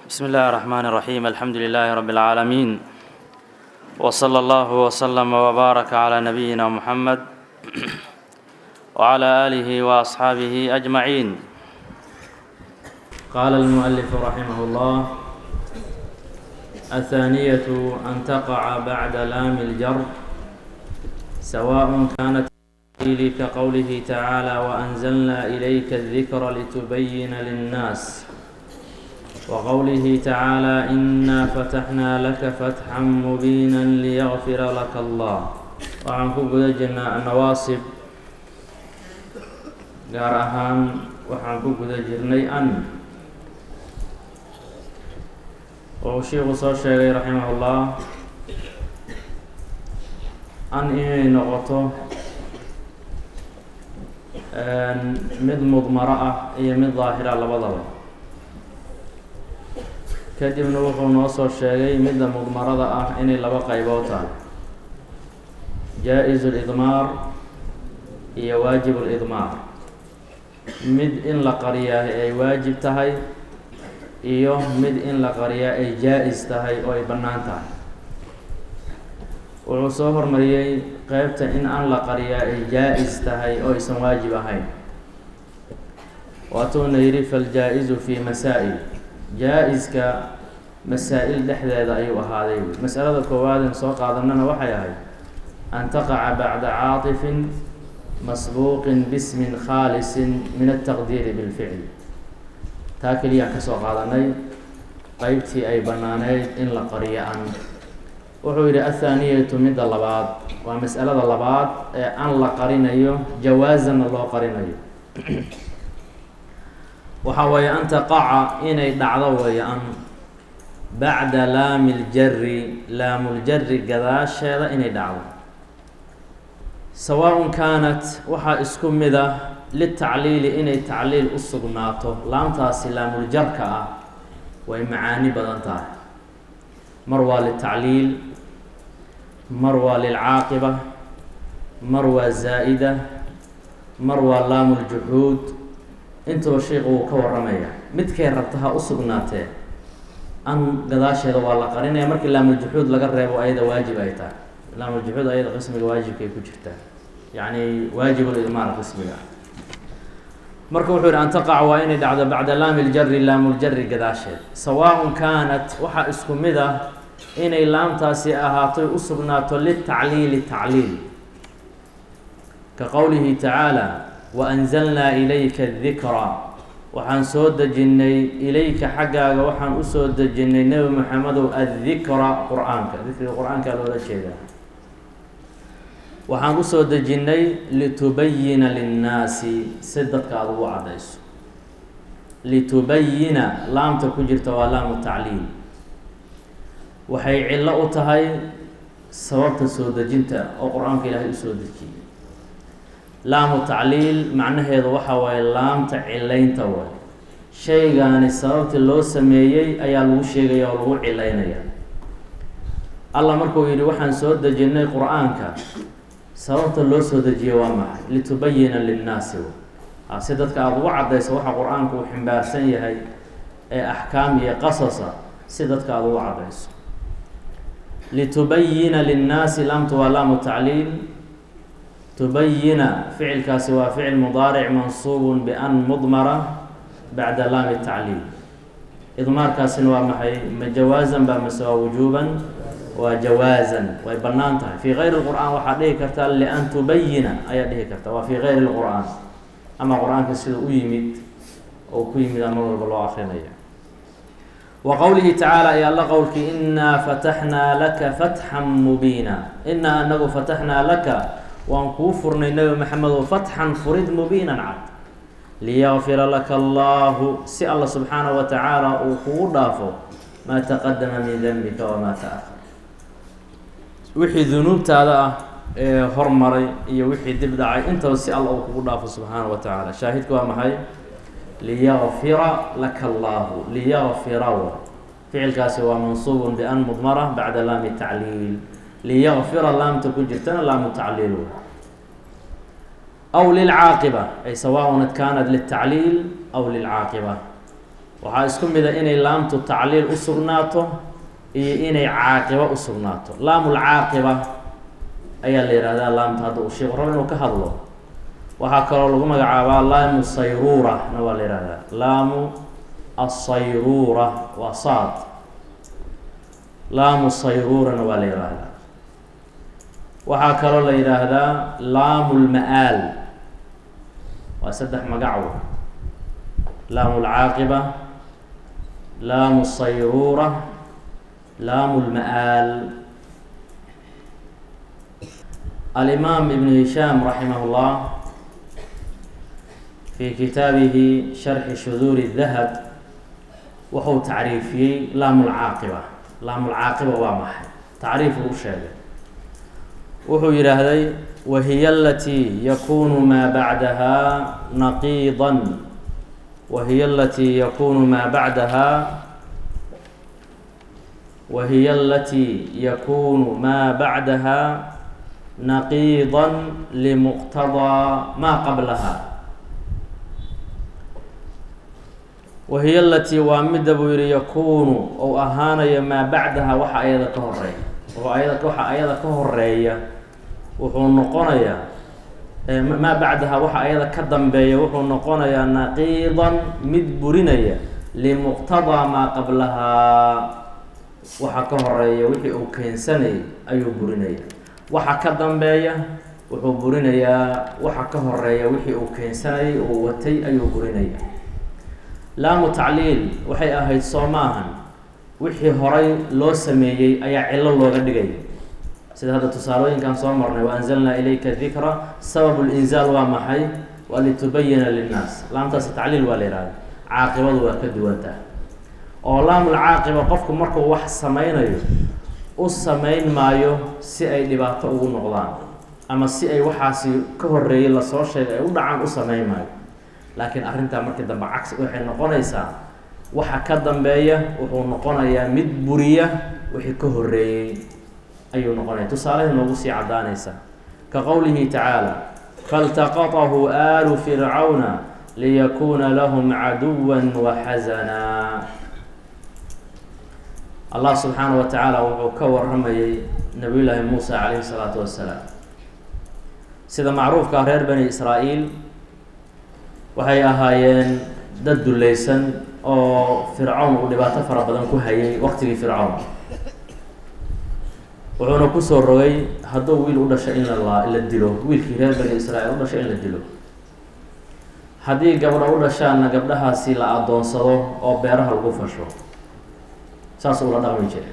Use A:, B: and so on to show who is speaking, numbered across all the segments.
A: بسم الله الرحمن الرحيم الحمد لله رب العالمين وصلى الله وسلم وبارك على نبينا محمد وعلى آله وأصحابه أجمعين قال المؤلف رحمه الله الثانية أن تقع بعد لام الجر سواء كانت كقوله تعالى وأنزلنا إليك الذكر لتبين للناس وقوله تعالى إنا فتحنا لك فتحا مبينا ليغفر لك الله waxaan ku guda jirnaa annawaasib gaar ahaan waxaan ku guda jirnay an oo sheikhu soo sheegay raximahullah an inay noqoto mid mudmaro ah iyo mid daahira labadaba kadibna wuxuu noo soo sheegay midda mudmarada ah inay laba qaybood tahay jaa-izu lidmaar iyo waajib lidmaar mid in la qariyaa ay waajib tahay iyo mid in la qariyaa ay jaa-is tahay oo ay bannaan tahay wuxuu soo hormariyey qeybta in an la qariyaa ay jaa-is tahay oo aysan waajib ahayn waatuuna yidhi faljaa-izu fi masaa-il jaa-iska masaa-il dhexdeeda ayuu ahaaday masalada koowaadeen soo qaadanana waxay ahayd an taqaca bacda caatifin masbuuqin bismin khaalisin min altaqdiiri bilficli taa keliyaan kasoo qaadanay qeybtii ay bannaaneyd in la qariyo an wuxuu yidhi athaaniyatu midda labaad waa mas'alada labaad ee an la qarinayo jawaazanna loo qarinayo waxaa weeye an taqaca inay dhacdo weeye an bacda laami ljari laamuljari gadaasheeda inay dhacdo sawaaءun kaanat waxaa isku mid ah litacliili inay tacliil u sugnaato laamtaasi laamuljarka ah way macaani badan tahay mar waa litacliil mar waa lilcaaqiba mar waa zaa'ida mar waa laamuljuxuud intuba sheikhu wuu ka waramaya midkay rabta ha u sugnaatee an gadaasheeda waa la qarinaya markii laamuljuxuud laga reebo ayada waajib ay tahay laamuljuxuud ayada qismiga waajibkay ku jirtaa yacni waajibulidmaar qismiga marka wuxuu yihi an taqac waa inay dhacdo bacda laami ljari laamuljari gadaasheed sawaaءun kaanat waxaa isku mid ah inay laamtaasi ahaatoy u sugnaato litacliili tacliil ka qowlihi tacaala waanzalnaa ilayka dikra waxaan soo dejinnay ilayka xaggaaga waxaan usoo dejinnay nebi maxamedow addikra qur-aanka dikriga qur-aankaa loola jeedaa waxaan usoo dejinnay litubayina linnaasi si dadka aada ugu caddayso litubayina laamta ku jirta waa laamu tacliil waxay cillo u tahay sababta soo dejinta oo qur-aanka ilaahay usoo dejiyay laamu tacliil macnaheedu waxa waaye laamta cilaynta waay shaygaani sababtii loo sameeyey ayaa lagu sheegaya oo lagu cilaynaya allah markuu yidhi waxaan soo dejinnay qur-aanka sababta loo soo dejiye waa maxay litubayina linnaasi si dadka aada ugu caddayso waxa qur-aanku uu ximbaarsan yahay ee axkaam iyo qasasa si dadka aada ugu caddayso litubayina linnaasi laamtu waa laamu tacliil tubayina ficilkaasi waa ficil mudaaric mansuubun bian mudmara bacda laami tacliil idmaarkaasina waa maxay ma jawaazan baa mase waa wujuuban waa jawaazan way bannaan tahay fii kayri lqur'aan waxaa dhihi kartaa lian tubayina ayaa dhihi karta waa fii kayri lqur'aan ama qur-aanka sida u yimid oo ku yimid ama walba loo akrinaya wa qowlihi tacaala ay alla qowlkii inaa fataxnaa laka fatxan mubiina inaa anagu fataxnaa laka waan kuu furnay nebi maxamedow fatxan furid mubiinan cad liyakfira laka allahu si alla subxaanahu wa tacaala uu kugu dhaafo maa taqadama min denbika wamaa taahar wixii dunuubtaada ah ee hormaray iyo wixii dib dhacay intaba si alla uu kugu dhaafo subxaana wa tacaala shaahidku waa maxay liyakfira laka allahu liyakfira ficilkaasi waa mansuubun bian mudmara bacda laami tacliil liyakfira laamta ku jirtana laamu tacliil aw lilcaaqiba ay sawaaءn kaanat liltacliil aw lilcaaqiba waxaa isku mida inay laamtu tacliil u sugnaato iyo inay caaqiba u sugnaato laamulcaaqiba ayaa la yihahdaa laamta hadda uu sheekhu rabo inuu ka hadlo waxaa kaloo lagu magacaabaa laamu sayruura na waa la yihahdaa laamu asayruura waa saad laamu sayruurana waa la yihahdaa waxaa kaloo la yidhaahdaa laamu lma-aal waa saddex magacow laamu lcaaqiba laamu sayruura laamu lma-aal alimaam ibn hishaam raximah llah fi kitaabihi sharxi shuduuri dahab wuxuu tacriifiyey laamu lcaaqiba laamu lcaaqiba waa maxay tacriifuu u sheegay wuxuu yidhaahday wahiy alatii yakunu maa bacdaha naqiida wahiy alatii yakunu maa bacdaha wahiy alatii yakunu maa bacdaha naqiida limuqtadaa maa qablaha wahiy alatii waa midda buu yihi yakunu ou ahaanayo maa bacdaha waxa ayada ka horeeya oo ayada waxa ayada ka horeeya wuxuu noqonayaa maa bacdaha waxa ayada ka dambeeya wuxuu noqonayaa naqiidan mid burinaya limuqtadaa maa qablahaa waxa ka horeeya wixii uu keensanayay ayuu burinaya waxa ka dambeeya wuxuu burinayaa waxa ka horeeya wixii uu keensanayay uu watay ayuu burinaya laamu tacliil waxay ahayd soo maahan wixii horay loo sameeyey ayaa cillo looga dhigaya sida hadda tusaalooyinkan soo marnay wa anzalnaa ilayka dikra sababu linzaal waa maxay waa litubayina linnaas laamtaasi tacliil waa la yihahda caaqibadu waa ka duwantaha oo laamul caaqiba qofku markuu wax sameynayo u sameyn maayo si ay dhibaato ugu noqdaan ama si ay waxaasi ka horeeyey lasoo sheegay ay u dhacaan u sameyn maayo laakiin arrintaa markii dambe cagsi waxay noqonaysaa waxa ka dambeeya wuxuu noqonayaa mid buriya wixii ka horeeyey ayuu noqonaya tusaalahay noogu sii caddaanaysa ka qowlihi tacaala faltaqatahu aalu fircawna liyakuuna lahum caduwa waxasanaa allah subxaana wa tacaala wuxuu ka waramayay nabiy llaahi muusa calayhi salaatu wassalaam sida macruufka reer bani israa'iil waxay ahaayeen dad dulleysan oo fircawn uu dhibaato fara badan ku hayay waqtigii fircawn wuxuuna kusoo rogay hadduu wiil u dhashay in la la dilo wiilkii reer bani israa'iil u dhashay in la dilo haddii gabdho u dhashaanna gabdhahaasi la adoonsado oo beeraha lagu fasho saas ula dhaqmi jira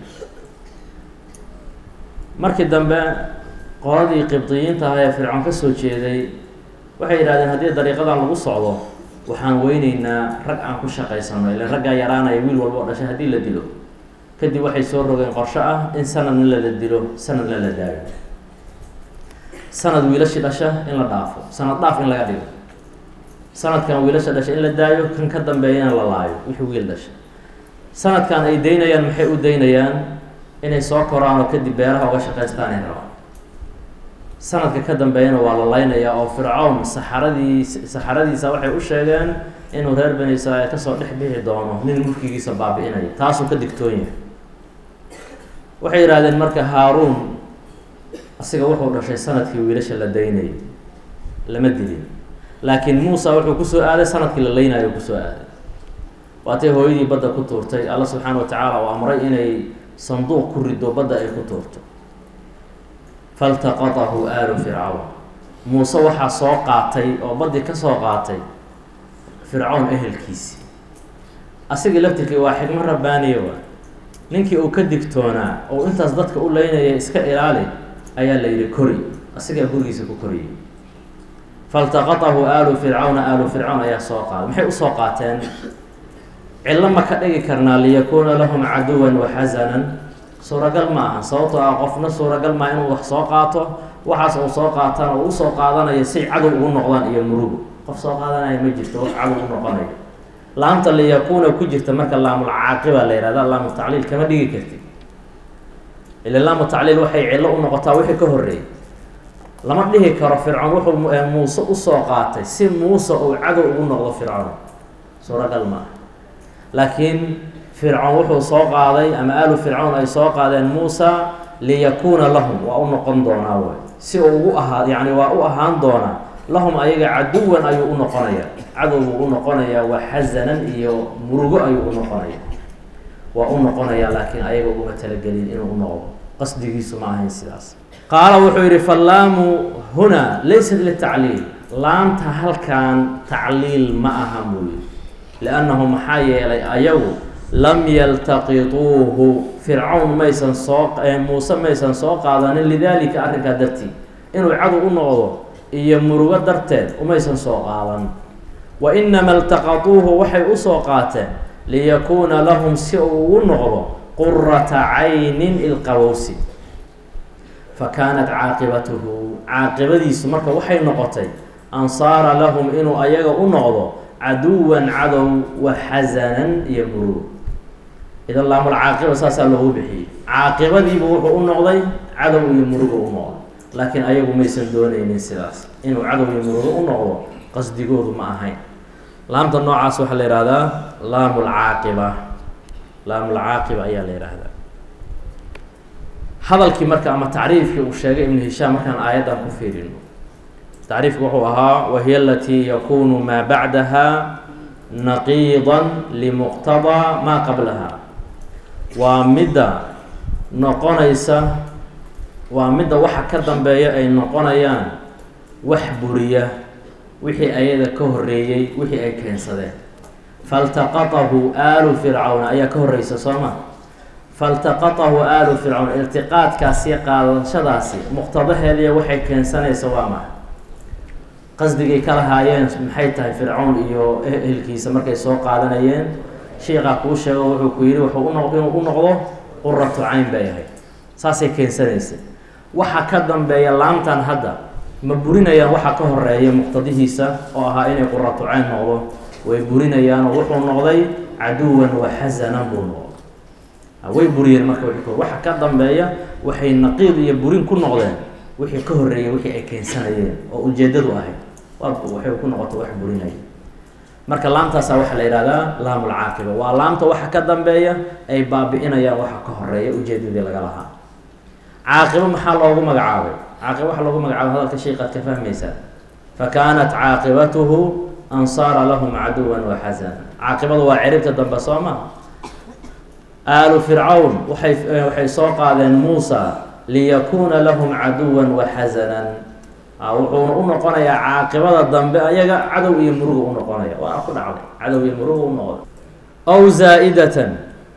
A: markii dambe qoladii qibdiyiinta ahaa ee fircoon ka soo jeeday waxay yidhahdeen haddii dariiqadan lagu socdo waxaan weyneynaa rag aan ku shaqaysano ilan raggaa yaraanaya wiil walba oo dhashay haddii la dilo kadib waxay soo rogeen qorsho ah in sanadna lala dilo sanadna la daayo sanad wiilashi dhasha in la dhaafo sanad dhaaf in laga dhigo sanadkan wiilasha dhasha in la daayo kan ka dambeeyana la laayo wixii wiil dhasha sanadkan ay daynayaan maxay u daynayaan inay soo koraan oo kadib beeraha uga shaqaystaan ay rabaan sanadka ka dambeeyana waa la laynayaa oo fircawn saxaradii saxaradiisa waxay u sheegeen inuu reer bani israa'iil kasoo dhex bixi doono nin mulkigiisa baabi-inaya taasuu ka digtoon yahay waxay yidhahdeen marka haaruun asiga wuxuu dhashay sanadkii wiilasha la daynayay lama dilin laakiin muusa wuxuu kusoo aaday sanadkii la laynayo kusoo aaday waatay hooyadii badda ku tuurtay alla subxaana wa tacaala uu amray inay sanduuq ku rido badda ay ku tuurto faltaqatahu aalu fircawn muuse waxaa soo qaatay oo baddii ka soo qaatay fircawn ehelkiisi asigii laftirkii waa xigmo rabbaaniya waa ninkii uu ka digtoonaa oo intaas dadka u leynaya iska ilaali ayaa la yidhi kori asigaa gurigiisa ku koriyay faltaqatahu aalu fircawna aalu fircawn ayaa soo qaaday maxay usoo qaateen cillo ma ka dhigi karnaa liyakuuna lahum caduwan waxasanan suuragal ma aha sababtoo ah qofna suuragal maa inuu wax soo qaato waxaas uu soo qaatana uu usoo qaadanayo say cadow ugu noqdaan iyo murugo qof soo qaadanaya ma jirto wax cadow u noqonayo laamta liyakuuna ku jirta marka laamul caaqiba la yihahda laamu tacliil kama dhigi kartid ila laamu tacliil waxay cillo u noqotaa wixii ka horreeyay lama dhihi karo fircoon wuxuu muuse usoo qaatay si muuse uu cadow ugu noqdo fircoon suuragal ma aha laakiin fircoon wuxuu soo qaaday ama aalu fircoon ay soo qaadeen muusa liyakuuna lahum waa u noqon doonaa way si uu ugu ahaa yacni waa u ahaan doonaa lahum ayaga caduwan ayuu u noqonaya cadow buu u noqonayaa waa xasanan iyo murugo ayuu u noqonaya waa u noqonayaa laakiin ayaga uguma talagelin inuu u noqdo qasdigiisu ma ahayn sidaas qaala wuxuu yidhi fallaamu huna laysat litacliil laamta halkan tacliil ma aha muuyi liannahu maxaa yeelay ayagu lam yaltaqituuhu fircawn maysan soo muuse maysan soo qaadanin lidaalika arrinkaa dartii inuu cadow u noqdo iyo murugo darteed umaysan soo qaadan wa inama iltaqatuuhu waxay usoo qaateen liyakuuna lahum si uu ugu noqdo qurata caynin ilqabowsi fa kaanat caaqibatuhu caaqibadiisu marka waxay noqotay an saara lahum inuu ayaga u noqdo caduwan cadow wa xasanan iyo murugo idan laamulcaaqiba saasaa loogu bixiyey caaqibadiibu wuxuu u noqday cadow iyo murugo u noqday laakiin ayagu maysan doonaynin sidaas inuu cadow iyo murugo u noqdo qasdigoodu ma ahayn laamta noocaas waxaa la yihahdaa laamulcaaqiba laamulcaaqiba ayaa la yihahdaa hadalkii marka ama tacriifkii uu sheegay ibnu hishaam markaan aayaddan ku fiirino tacriifku wuxuu ahaa wahiy alatii yakunu maa bacdaha naqiida limuqtadaa maa qablaha waa midda noqonaysa waa midda waxa ka dambeeya ay noqonayaan wax buriya wixii ayada ka horeeyey wixii ay keensadeen faltaqatahu aalu fircawna ayaa ka horeysa soo ma faltaqatahu aalu fircawn iltiqaadkaasi qaadashadaasi muqtadaheediya waxay keensanaysa waa maxa qasdigay ka lahaayeen maxay tahay fircawn iyo ehelkiisa markay soo qaadanayeen shiikaa kuu sheego wuxuu ku yidhi wuxuu uno inuu u noqdo quratu cayn bay ahayd saasay keensanaysa waxa ka dambeeya laamtan hadda ma burinayaan waxa ka horeeya muqtadihiisa oo ahaa inay quratu cayn noqdo way burinayaanoo wuxuu noqday caduwan wa xasanan buu noqday way buriyeen marka w waxa ka dambeeya waxay naqiid iyo burin ku noqdeen wixii ka horeeyay wixii ay keensanayeen oo ujeedadu ahayd waa waxay ku noqota wax burinaya marka laamtaasa waxaa la yihahdaa laamulcaaqiba waa laamta waxa ka dambeeya ay baabi-inayaan waxa ka horeeya ujeedadii laga lahaa caaqibo maxaa loogu magacaabay caaqibo waxaa loogu magacaabay hadalka sheikaad ka fahmaysaa fa kaanat caaqibatuhu an saara lahum caduwan wa xasana caaqibadu waa ciribta dambe soo ma aalu fircawn waxay waxay soo qaadeen muusa liyakuuna lahum caduwan wa xasanan wuxuuna u noqonayaa caaqibada dambe ayaga cadow iyo muruga u noqonaya waana ku dhacday cadow iyo muruga u noqday aw zaa'idatan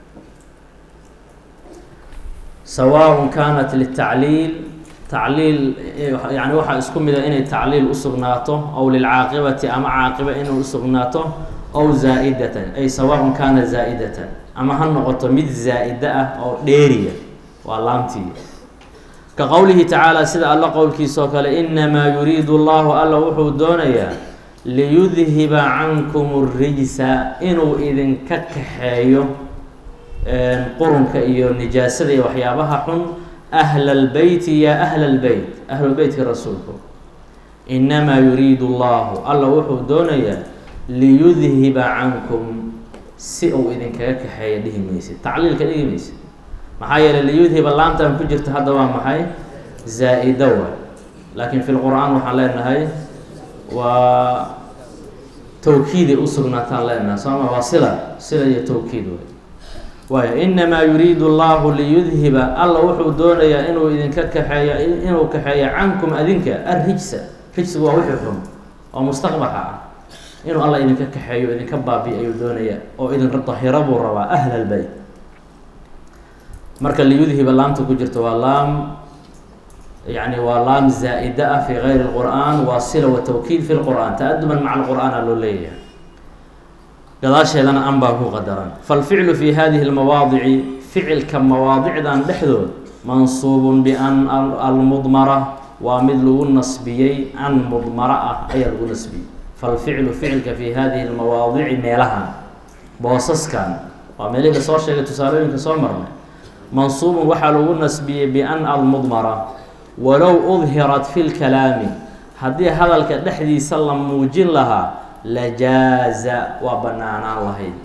A: sawaaء kanat litacliil tacliil yani waxaa isku mida inay tacliil usugnaato aw lilcaaqibati ama caaqiba inay usugnaato aw zaa'idatan ay sawaaء kana zaa'idatan ama ha noqoto mid zaa'ida ah oo dheeriya waa laamtii ka qowlihi tacaala sida alla qowlkiisa oo kale inamaa yuriidu allahu alla wuxuu doonayaa liyudhiba cankum rijsa inuu idinka kaxeeyo qurunka iyo nijaasada iyo waxyaabaha xun ahla lbeyti ya ahla lbeyt ahlulbeytka rasuulku inamaa yuriidu allahu alla wuxuu doonayaa liyudhiba cankum si uu idinkaga kaxeeya dhihi maysid tacliilka dhihi maysid maxaa yeeley liyudhiba laamtan ku jirta hadda waa maxay zaa-ida waay laakiin fi lqur-aan waxaan leenahay waa tawkiiday usugnaataan leenahay sooma waa sila sila iyo tawkiid way waayo inamaa yuriidu allahu liyudhiba alla wuxuu doonayaa inuu idinka kaxeeyo inuu kaxeeyo cankum adinka arrijsa rijsigu waa wixii xun oo mustaqbaxa ah inuu alla idinka kaxeeyo idinka baabi ayuu doonaya oo idin dahiro buu rabaa ahla lbeyt marka liyudhiba laamta ku jirta waa laam yani waa laam zaa-ida ah fi gayri اlqur'an waa sila wa tawkiid fi lqur'an ta-aduban maca lqur'aan a loo leeyahay gadaasheedana an baa ku qadaran falficlu fi hadihi اlmawaadici ficilka mawaadicdan dhexdood mansuubun bian almudmara waa mid lagu nasbiyey an mudmara ah ayaa lagu nasbiyey falficlu ficilka fi hadihi اlmawaadici meelahan boosaskan waa meelihii lasoo sheegay tusaalooyinka soo marnay mansuubun waxaa lagu nasbiyey bian almudmara walow udhirat fi lkalaami haddii hadalka dhexdiisa la muujin lahaa lajaaza waa banaanaan lahayd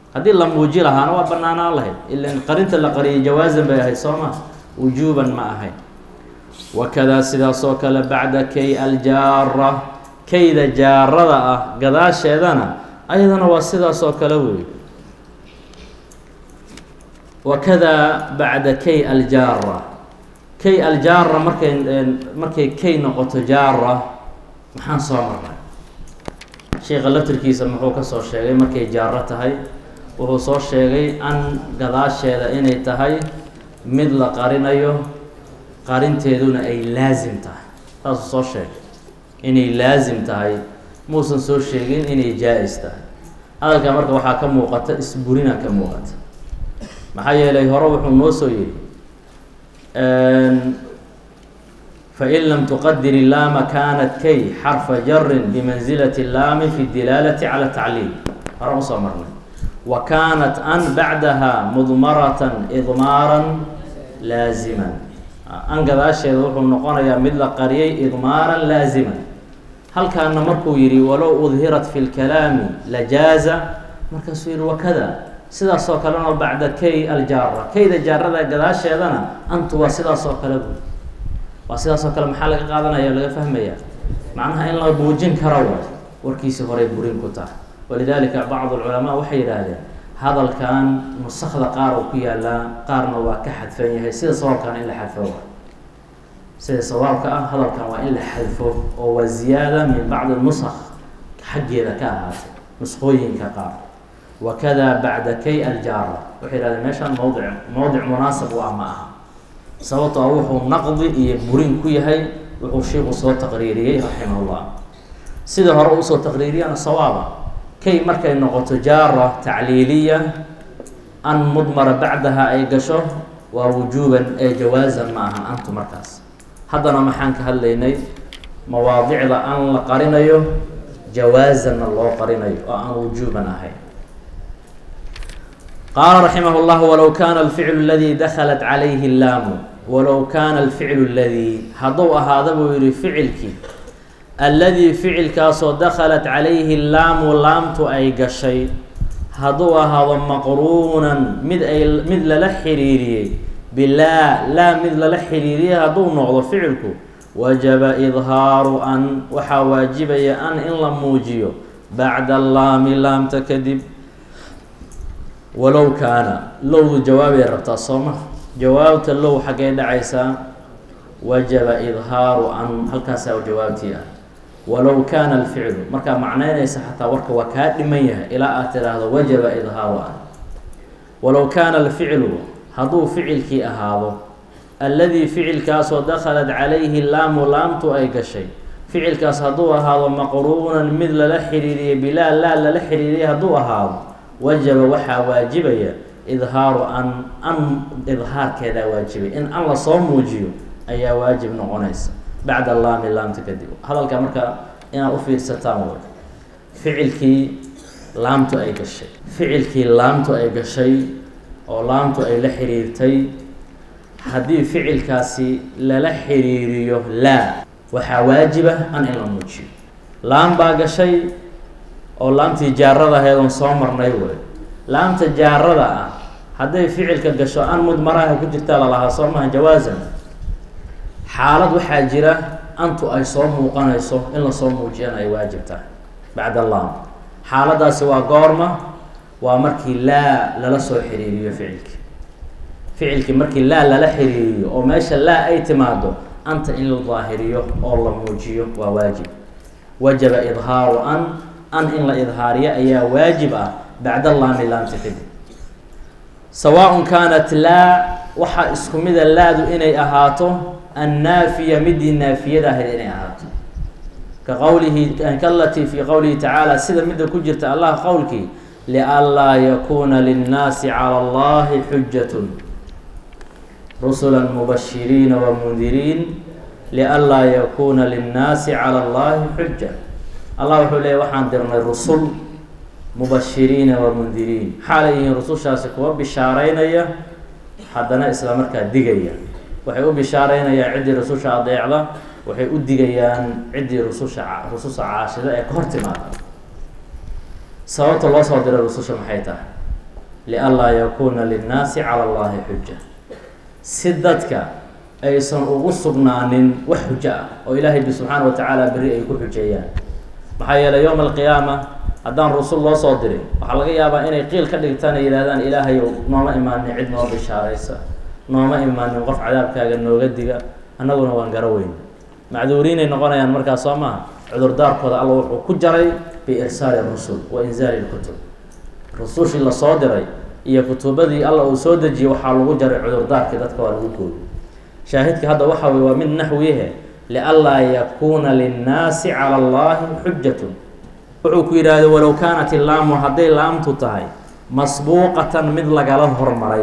A: haddii la muuji lahaana waa banaanaan lahayd ilan qarinta la qariyay jawaasan bay ahayd soo ma wujuuban ma ahayn wakadaa sidaas oo kale bacda kay aljaara kayda jaarada ah gadaasheedana ayadana waa sidaas oo kale wey wakadaa bacda kay aljaara kay aljaara markay markay kay noqoto jaara maxaan soo marnay sheika laftirkiisa muxuu ka soo sheegay markay jaaro tahay wuxuu soo sheegay an gadaasheeda inay tahay mid la qarinayo qarinteeduna ay laasim tahay saasuu soo sheegay inay laasim tahay muusan soo sheegin inay jaa-is tahay hadalkaa marka waxaa ka muuqata isburina ka muuqata maxaa yeelay hore wuxuu noo soo yihi fain lam tuqadir laama kanat kay xarfa jarin bimansilati laami fi dilaalati cala tacliil hore usoo marnay wa kaanat an bacdaha mudmaratan idmaaran laaziman an gadaasheeda wuxuu noqonayaa mid la qariyay idmaaran laaziman halkaana markuu yihi walow udhirat fi lkalaami lajaaza markaasuu yihi wakada sidaas oo kalena bacda kay aljaara kayda jaarada gadaasheedana antu waa sidaas oo kale bu waa sidaas oo kale maxaa laga qaadanaya o laga fahmaya macnaha in la muujin karo waay warkiisii horey burin ku tahay walidalika bacd alculamaa waxay yidhaahdeen hadalkan nusakda qaar uu ku yaalaa qaarna waa ka xadfan yahay sida sawaabkana in la xadfo waay sida sawaabka ah hadalkan waa in la xadfo oo waa ziyaada min bacdi nusak xaggeeda ka ahaatay nusqooyinka qaar wakada bacda kay aljaara waxay yihahdeen meeshaan mowdic mowdic munaasab u ah ma aha sababtoo a wuxuu naqdi iyo burin ku yahay wuxuu shiiku soo taqriiriyey raximahullah sida hore usoo taqriiriyana sawaaba kay markay noqoto jaara tacliiliya an mudmara bacdaha ay gasho waa wujuuban ee jawaasan ma ahan antu markaas haddana maxaan ka hadlaynay mawaadicda an la qarinayo jawaasanna loo qarinayo oo aan wujuuban ahayn qaala raximah اllah walow kana alficlu اladii daklat calayhi laamu walow kaana alficlu اladii hadduu ahaada buu yihi ficilkii alladii ficilkaasoo dakhalat calayhi laamu laamtu ay gashay hadduu ahaado maqruunan mid ay mid lala xiriiriyey bilaa laa mid lala xiriiriyey hadduu noqdo ficilku wajaba idhaaru an waxaa waajibaya an in la muujiyo bacda laami laamta kadib walow kaana lowdu jawaabay rabtaa sooma jawaabta low xaggay dhacaysaa wajaba idhaaru an halkaasaa jawaabtii ah walow kaana alficlu markaa macneynaysa xataa warka waa kaa dhiman yahay ilaa aad tiraahdo wajaba idhaaru an walow kaana alficlu hadduu ficilkii ahaado alladii ficilkaasoo dakhalat calayhi laamu laamtu ay gashay ficilkaas hadduu ahaado maqruunan mid lala xiriiriyey bilaa laa lala xiriiriyay hadduu ahaado wajaba waxaa waajibaya idhaaru an an idhaarkeedaa waajibay in an lasoo muujiyo ayaa waajib noqonaysa bacda laami laamta kadib hadalka marka inaad u fiirsataan way ficilkii laamtu ay gashay ficilkii laamtu ay gashay oo laamtu ay la xiriirtay haddii ficilkaasi lala xiriiriyo laa waxaa waajiba an in la muujiyo laam baa gashay oo laamtii jaarada aheedoon soo marnay wey laamta jaarada ah hadday ficilka gasho an mudmaraha ku jirtaa lalahaa soo maha jawaasan xaalad waxaa jira antu ay soo muuqanayso in lasoo muujiyana ay waajib tahay bacda laam xaaladaasi waa goorma waa markii laa lala soo xiriiriyo ficilki ficilkii markii laa lala xiriiriyo oo meesha laa ay timaado anta in la daahiriyo oo la muujiyo waa waajib wajaba idhaaru an an in la idhaariyo ayaa waajib ah bacda laami laamta kadib sawaaء kaanat laa waxaa isku mida laadu inay ahaato annaafiya midii naafiyada ahayd inay ahaato ka qowlihi kalatii fi qowlihi tacaala sida midda ku jirta allah qowlkii lianlaa yakuuna linnaasi calى اllahi xujat rusula mubashiriina wamundiriin lianlaa yakuuna linnaasi calى اllahi xuja allah wuxuu leeyay waxaan dirnay rusul mubashiriina wamundiriin xaalay yihiin rusushaasi kuwa bishaareynaya haddana isla markaa digaya waxay u bishaareynayaan ciddii rususha adeecda waxay u digayaan ciddii rususha rususha caashida ee ka hor timaada sababta loo soo diray rususha maxay tahay lianlaa yakuuna linnaasi cala allahi xuja si dadka aysan ugu sugnaanin wax xujo ah oo ilaahay bi subxaana wa tacaala berri ay ku xujeeyaan maxaa yeelay yowma alqiyaama haddaan rusul loo soo dirin waxaa laga yaabaa inay qiil ka dhigtaan ay yidhahdaan ilaahayow nooma imaanin cid noo bishaaraysa nooma imaanin qof cadaabkaaga nooga diga annaguna waan garo weyn macduuriinay noqonayaan markaas soo maaha cudurdaarkooda alla wuxuu ku jaray biirsaali rusul wa inzaali lkutub rusushii lasoo diray iyo kutubadii alla uu soo dejiyey waxaa lagu jaray cudurdaarkii dadka waa lagu gooyey shaahidka hadda waxa weye waa mid naxwihe lianlaa yakuuna linnaasi cala allahi xujatun wuxuu ku yidhaahday walow kaanat ilaamu hadday laamtu tahay masbuuqatan mid lagala hormaray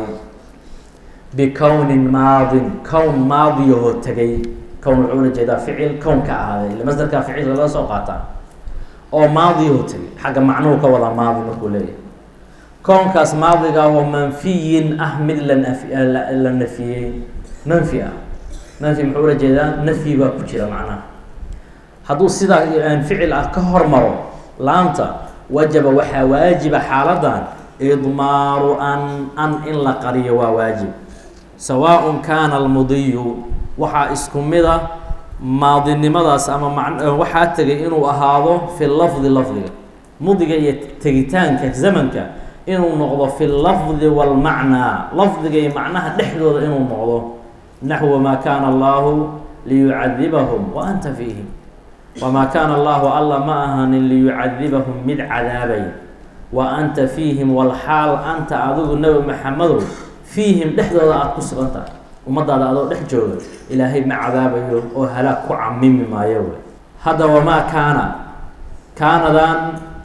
A: bikownin maadin kown maadiyahoo tegay kown wuxuu ula jeedaa ficil kown ka ahaaday ile masdarkaa ficil laga soo qaataa oo maadiyahoo tegay xagga macnuhu ka wada maadi markuu leeyahay kownkaas maadiga oo manfiyin ah mid la naf la nafiyey manfi ah manfi muxuu ula jeedaa nafyi baa ku jira macnaha hadduu sidaa ficil ah ka hormaro laamta wajaba waxaa waajiba xaaladan idmaaru an an in la qariyo waa waajib sawaaء kaana almudiyu waxaa isku mida maadinimadaas ama ma waxaa tegay inuu ahaado fi lafdi lafdiga mudiga iyo tegitaanka zamanka inuu noqdo fi lafdi wاlmacnaa lafdiga iyo macnaha dhexdooda inuu noqdo naxwu maa kaana allahu liyucadibahum wa anta fiihim wamaa kaana allahu alla ma ahanin liyucadibahum mid cadaabay wa anta fiihim walxaal anta adigu nebi maxamedow fiihim dhexdooda aada ku sugan tahay ummadaada adoo dhex jooga ilaahay ma cadaabayo oo halaag ku camimi maayo wey hadda wamaa kaana kaanadan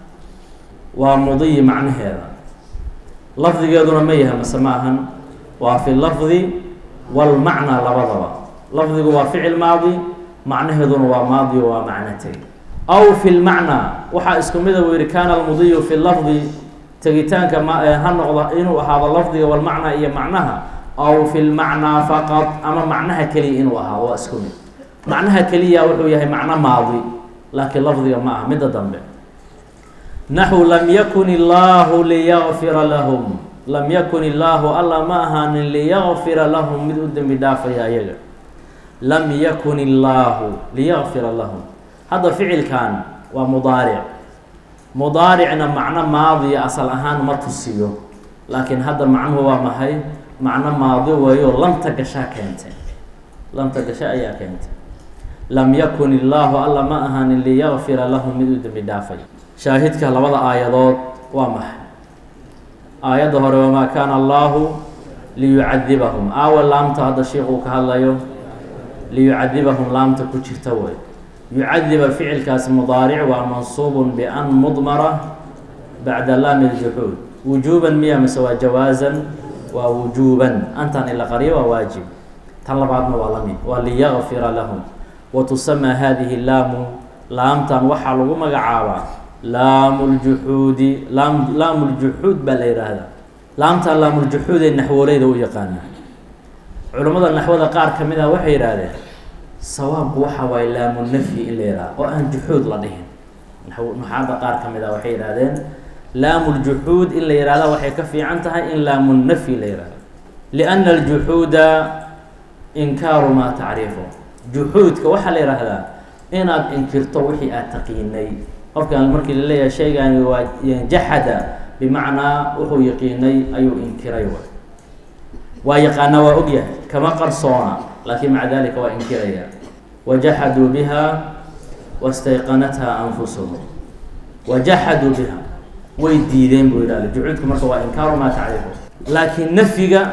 A: waa mudiyi macnaheeda lafdigeeduna ma yahay mase ma ahan waa fi lafdi walmacnaa labadaba lafdigu waa ficil maadi macnaheeduna waa maadi o waa macno tegi aw fi lmacnaa waxaa isku mida buu yihi kaana almudiyu fi lafdi tegitaanka ma ha noqdo inuu ahaado lafdiga walmacnaa iyo macnaha aw fi lmacnaa faqad ama macnaha keliya inuu ahaado waa isku mid macnaha keliya wuxuu yahay macno maadi laakiin lafdiga ma aha midda dambe naxu lam yakun illaahu liyakfira lahum lam yakun illaahu alla ma ahaanin liyakfira lahum mid u dembi dhaafaya ayaga lam yakun illaahu liyakfira lahum hadda ficilkan waa mudaaric mudaaricna macno maadiya asal ahaan ma tusiyo laakiin hadda macnuhu waa maxay macno maadi weeyo lanta gashaa keentay lanta gasha ayaa keentay lam yakun illaahu alla ma ahaanin liyakfira lahum mid u dembi dhaafay shaahidka labada aayadood waa maxay aayadda hore wamaa kaana allaahu liyucadibahum aawa laamta hadda sheikuu ka hadlayo liyucadibahum laamta ku jirta wey yucadiba ficilkaasi mudaaric waa mansuubun bian mudmara bacda laami ljuxuud wujuuban miya mise waa jawaasan waa wujuuban antan ila qaryo waa waajib tan labaadna waa lamid waa liyakfira lahum wa tusamaa hadihi laamu laamtan waxaa lagu magacaabaa laamu ljuxuudi laam laamu ljuxuud baa la yidhaahdaa laamtan laamuljuxuud ee naxwooleyda u yaqaana culimmada naxwada qaar ka mid ah waxay yidhaahdeen sawaabku waxa waaye laamu nafyi in la yihahdo oo aan juxuud la dhihin nuxaada qaar ka mid ah waxay yidhahdeen laamu ljuxuud in la yihahda waxay ka fiican tahay in laamu nafyi la yihahdo lianna aljuxuuda inkaaru maa tacriifo juxuudka waxaa la yidhaahdaa inaad inkirto wixii aad taqiinay qofkan markii la leeyahay shaygani waa jaxada bimacnaa wuxuu yaqiinay ayuu inkiray way waa yaqaanaa waa ogyahay kama qarsoona laakiin maca dalika waa inkiraya wajaxaduu biha wastayqanatha anfusuhum wajaxaduu biha way diideen buu yidhahda jucuudku marka waa inkaaru maa tacriifo laakiin nafyiga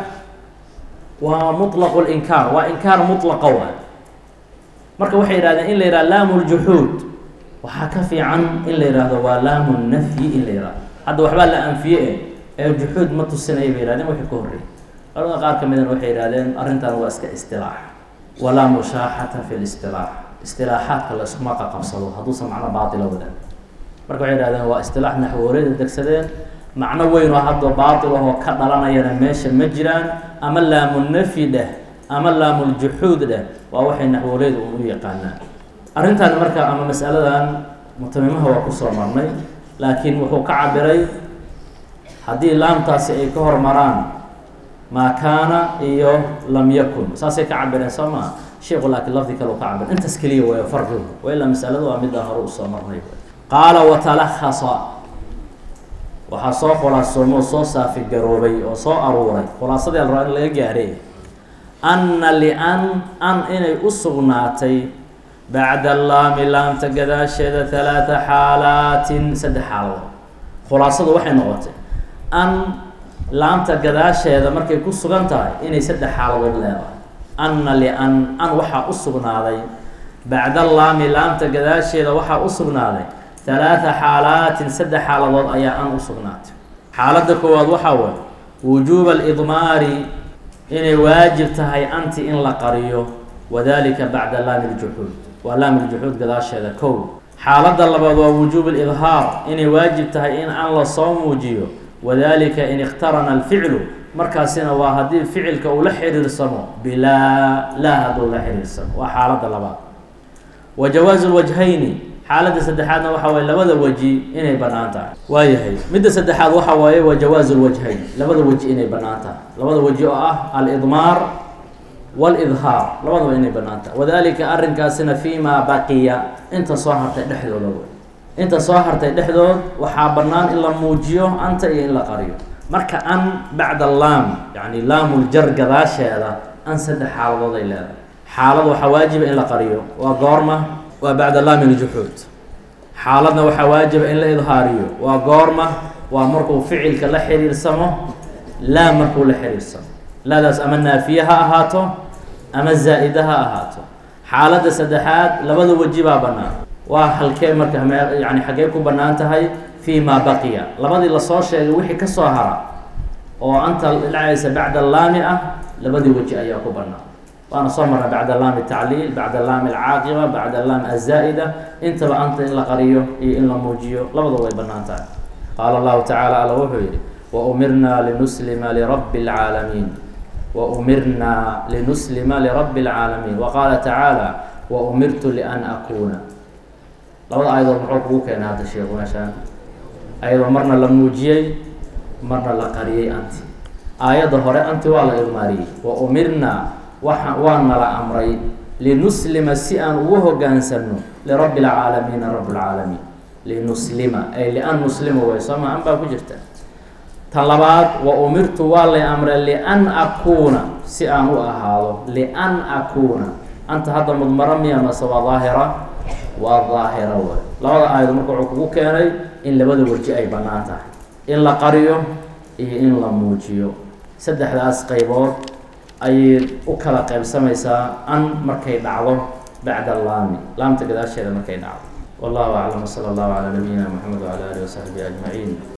A: waa muطlaqu linkaar waa inkaar mutlaqa wa marka waxay yihahdeen in la yihahdo laamu ljuxuud waxaa ka fiican in la yihahdo waa laamu nafyi in la yihahdo hadda waxbaa la anfiye e ee juxuud ma tusinaya bay yihahdeen wixii ka horreeyay culamada qaar ka midana waxay yihahdeen arrintan waa iska istilaax walaa mushaaxata fi listilaax istilaaxaadka la iskuma qaqabsado hadduusan macno baatila wadan marka waxay yihahdeen waa istilaax naxwooleyda degsadeen macno weyn oo hadda baatil ahoo ka dhalanayana meesha ma jiraan ama laamu nafyi dheh ama laamuljuxuud dheh waa waxay naxwooleyda un u yaqaanaan arrintan marka ama masaladan mutamimaha waa kusoo marnay laakiin wuxuu ka cabiray haddii laamtaasi ay ka hormaraan maa kaana iyo lam yakun saasay ka cabireen soo maa sheikhu laakiin lafdi kale u ka cabir intaas keliya waay farqigu wa ilaa masaladu waa midda hore usoo marnay qaala watalahasa waxaa soo khulaasoomo oo soo saafigaroobay oo soo aruuray khulaasadii al rabaa in laga gaaray anna lian an inay u sugnaatay bacda laami laamta gadaasheeda halaata xaalaatin saddex xaaladood khulaasadu waxay noqotay an laamta gadaasheeda markay ku sugan tahay inay saddex xaaladood leedahay anna lian an waxaa u sugnaaday bacda laami laamta gadaasheeda waxaa u sugnaaday halaata xaalaatin saddex xaaladood ayaa an u sugnaatay xaaladda koowaad waxaa waay wujuuba alidmaari inay waajib tahay anti in la qariyo wadalika bacda laami ljuxuud waa laami ljuxuud gadaasheeda kow xaaladda labaad waa wujuub lidhaar inay waajib tahay in an la soo muujiyo wadalika in ikhtarana alficlu markaasina waa haddii ficilka uu la xiriirsamo bilaa laa hadduu la xiriirsamo waa xaaladda labaad wa jawaazu lwajhayni xaaladda saddexaadna waxa waye labada weji inay bannaan tahay waayahay midda saddexaad waxa waaye waa jawaazu lwajhayn labada weji inay bannaan tahay labada weji oo ah alidmaar wاlidhaar labadaba inay bannaan tahay wadalika arrinkaasina fi ma baqiya inta soo hartay dhexdooda wey inta soo hartay dhexdood waxaa bannaan in la muujiyo anta iyo in la qariyo marka an bacda laam yani laamuljar gadaasheeda an saddex xaaladood ay leedahay xaalad waxaa waajiba in la qariyo waa goorma waa bacda laami ljuxuud xaaladna waxaa waajiba in la idhaariyo waa goorma waa markuu ficilka la xiriirsamo laa markuu la xiriirsamo laadaas ama naafiye ha ahaato ama zaa'ida ha ahaato xaaladda saddexaad labada weji baa bannaan waa halkee marka mee yani xaggee ku bannaan tahay fii maa baqiya labadii lasoo sheegay wixii ka soo hara oo anta dhacaysa bacda laami ah labadii weji ayaa ku bannaan waana soo marna bacda laami tacliil bacda laami alcaaqiba bacda laami azaa'ida intaba anta in la qariyo iyo in la muujiyo labadaba way bannaan tahay qaala allahu tacaala alla wuxuu yidhi waumirna linuslima lirabbi اlcaalamiin waumirna linuslima lirabbi اlcaalamiin waqaala tacaala waumirtu lian akuuna labada aayadood muxuu kugu keenay hadda sheekhu meeshaan ayadoo marna la muujiyey marna la qariyey anti aayadda hore anti waa la idmaariyey waumirna waa waa nala amray linuslima si aan ugu hogaansano lirabbi اlcaalamiina rabb اlcaalamiin linuslima ay lian nuslima way sooma an baa ku jirta tan labaad wa umirtu waa lay amray lian akuuna si aan u ahaado lian akuuna anta hadda mudmaro miya mase waa daahira waa daahira way labada aayado marka wuxuu kugu keenay in labada weji ay bannaan tahay in la qariyo iyo in la muujiyo saddexdaas qaybood ayay u kala qaybsamaysaa an markay dhacdo bacda laami laamta gadaasheeda markay dhacdo wallahu aclam sala allahu calaa nabiyina moxamed wacala alihi wasaxbihi ajmaciin